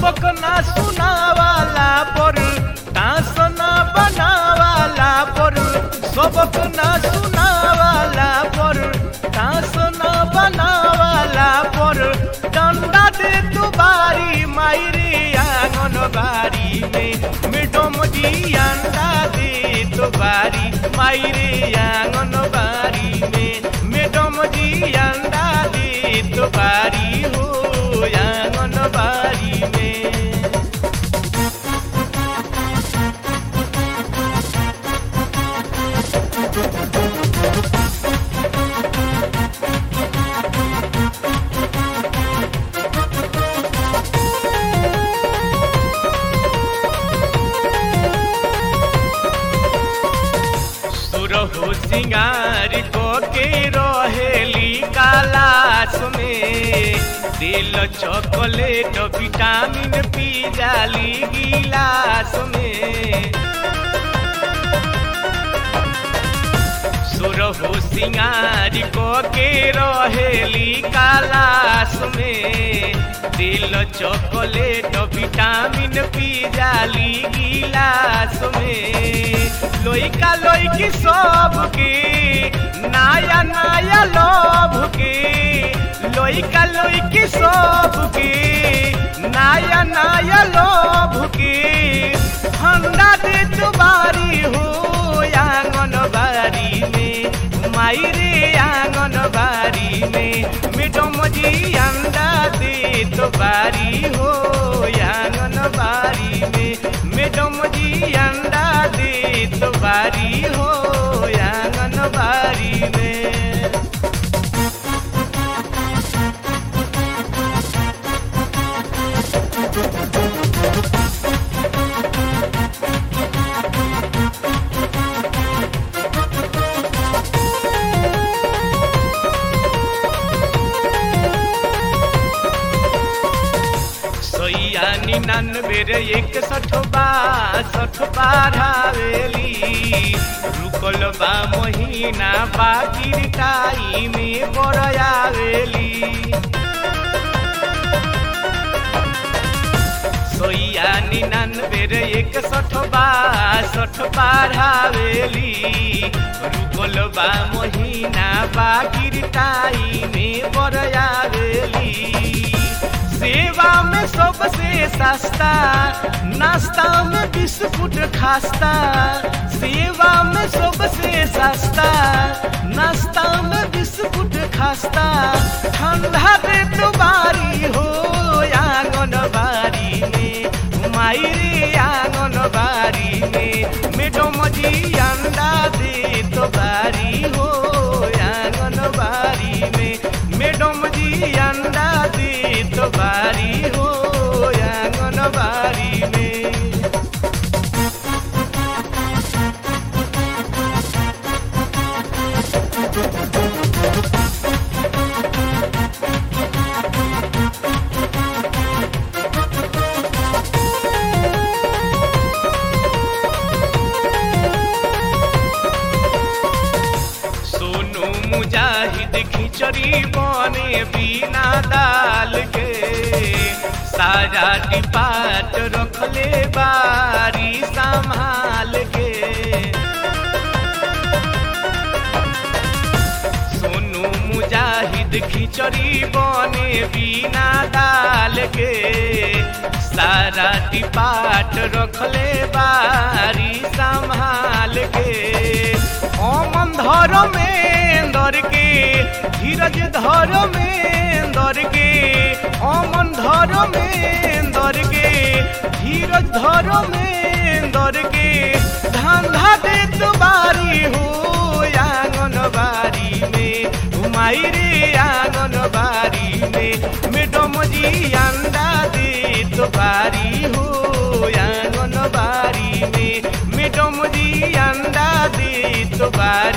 सबक ना सुनावाला पर तास ना बनावाला पर सबक ना सुनावाला पर तास ना बनावाला पर डंडा दे तू बारी मायरे आंगन बारी में मैडम जी अंडा दे तो बारी मायरे आंगन बारी में मैडम जी अंडा दे तो बारी हो आंगन बारी में सुरहु सिंगार को के रहेली कालास में दिल चॉकलेट विटामिन पी जाली गिलास में सुरहु सिंगार को के रहेली कालास में दिल चॉकलेट विटामिन पी जाली गिलास में लोइका लोइकी सब के नया नया लोभ के लोइका लोइकी सब के नया नया लोभ के ठंडा दे बारी हो आंगन बारी में मायरे आंगन बारी में मैडम जी अंडा दे तो बारी हो आंगन बारी में मैडम जी अंडा दे तो बारी हो आंगन बारी में सोइया निन्यानवे रे एक सठ बासठ बारहवेली रुकल बा महीना बागिर टाई में बरयावेली सोइया निन्यानवे रे एक सठ बासठ बारहवेली रुकल बा महीना बागिर टाई में बरयावेली सेवा में सबसे सस्ता नाश्ता में बिस्कुट खास्ता सेवा में सबसे सस्ता नाश्ता में बिस्कुट खास्ता ठंडा दे तो बारी हो आंगन बारी में मायरे आंगन बारी में मैडम जी अंडा दे तो बारी हो आंगन बारी में मैडम जी अंडा दे तो बारी हो आंगन बारी में सोनू मुजाहिद खिचड़ी बने बिना दाल के सारा डिपाट रखले बारी संभाल के सोनू मुजाहिद खिचड़ी बने बिना दाल के सारा डिपाट रखले बारी संभाल के ओमन धर में दर के धीरज धर में दर के ओमन धर में दर के धीरज धर में दर के धंधा दे तो बारी हो आंगन बारी में घुमाई रे आंगन बारी में मैडम जी अंडा दे तो बारी हो आंगन बारी में मैडम जी अंडा दे तो बारी